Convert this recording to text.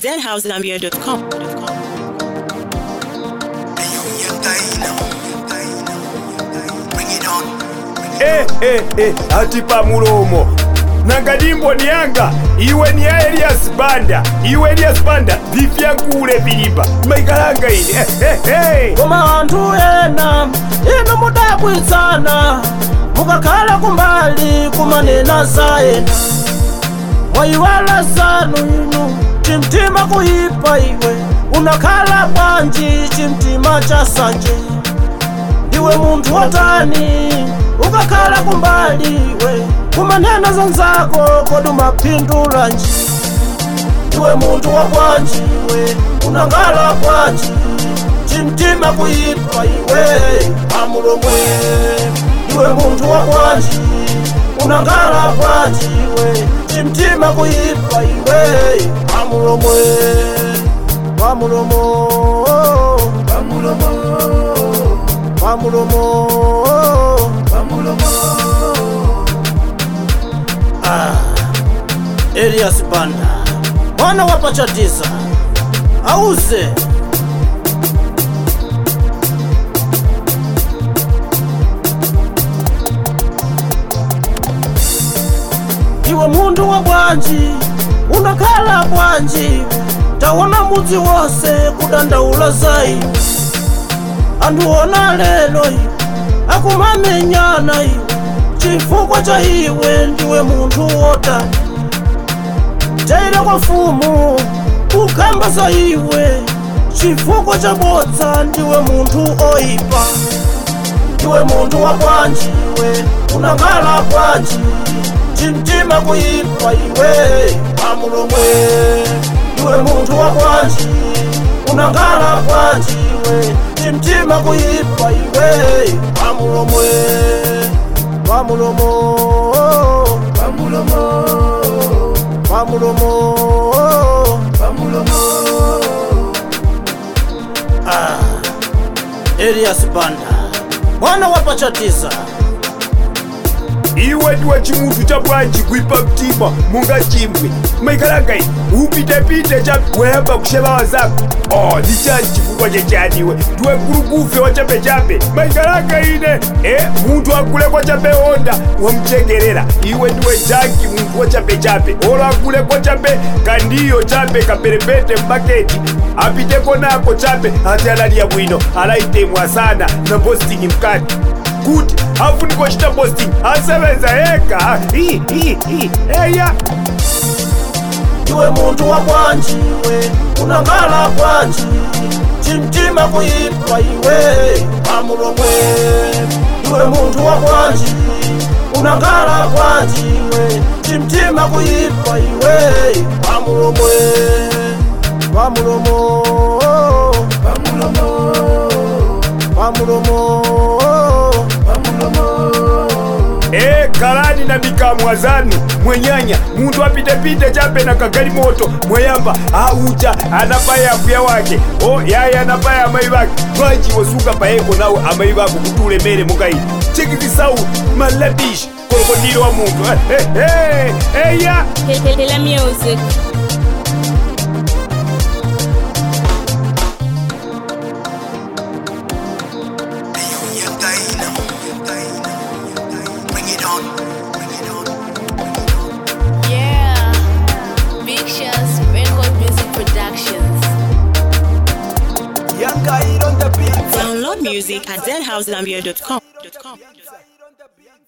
zhousegambia.com. Eh, eh, eh, ati pamulomo nangadimbo niyanga iwe ni ya elias banda iwe elias banda vifyankule vilipa maikalanga ini eh, eh, eh. koma anthu ena inu mudabwitsana mukakhala kumbali kumanena za ena mwayiwala zanu inu chimtima kuyipa iwe unakhala bwanji chimtima cha sanje ndiwe munthu watani ukakhala kumbali iwe kumanena zanzako kodi umaphindulanji ndiwe munthu wa bwanji iwe unangala bwanji chimtima kuyipa iwe amulomwe ndiwe munthu wa bwanji unangala bwanji iwe chimtima kuyipa iwe amulomwe wamulomo wamulomo wamulomo wamulomo ah Elias Banda mwana wa pachatiza auze iwe munthu wa bwanji unakhala bwanji taona mudzi wonse kudandaula za iwe anthu ona lelo iwe akumamenyana iwe chifukwa cha iwe ndiwe munthu wotani taira kwa mfumu ukamba za iwe chifukwa cha bodza ndiwe munthu oyipa ndiwe munthu wa bwanji iwe unangala bwanji chimtima kuyipa iwe amulomwe ndiwe munthu wa bwanji unangala bwanji iwe chimtima kuyipa iwe amulomwe wamulomo wamulomo wamulomo wamulomo ah Elias Banda mwana wa pachatiza iwe ndiwe chimunthu cha bwanji kuipa mtima munga chimwe maikalanga ini upitepite cha wayamba kusheva wazako oh ni chani chifukwa chechaniwe ndiwe nkulukufe wa chapechape maikalanga ine eh munthu akule kwa chape honda wamchegerera iwe ndiwe janki munthu wa chapechape olo akule kwa chape kandiyo chape kaperepete mbaketi apiteko nako chape ati alaliya bwino alaitemwa sana na posting mkati kuti afuniko chita posting asebenza ega Hi, hi, hi. eya ndiwe munthu wa bwanji iwe unangala bwanji chimtima kuyipa iwe amulomwe ndiwe munthu wa bwanji unangala bwanji iwe chimtima kuyipa iwe amulomwe wamulomo wamulomo wamulomo wamulomo e kalani na mikamwa zanu mwenyanya muntu apitepite chape na kagali moto mweyamba aucha anapaya mbuya wake o yaya anapaya amayi bake lwachi wosuka payeko nawe amayi bako kuti ulemere mukayi chekizisau malabishi kolokondilo wa muntu Eh, eh, eh, eya Hela music. Yeah, Big Shots Record Music Productions. Download music at zhousegambia.com.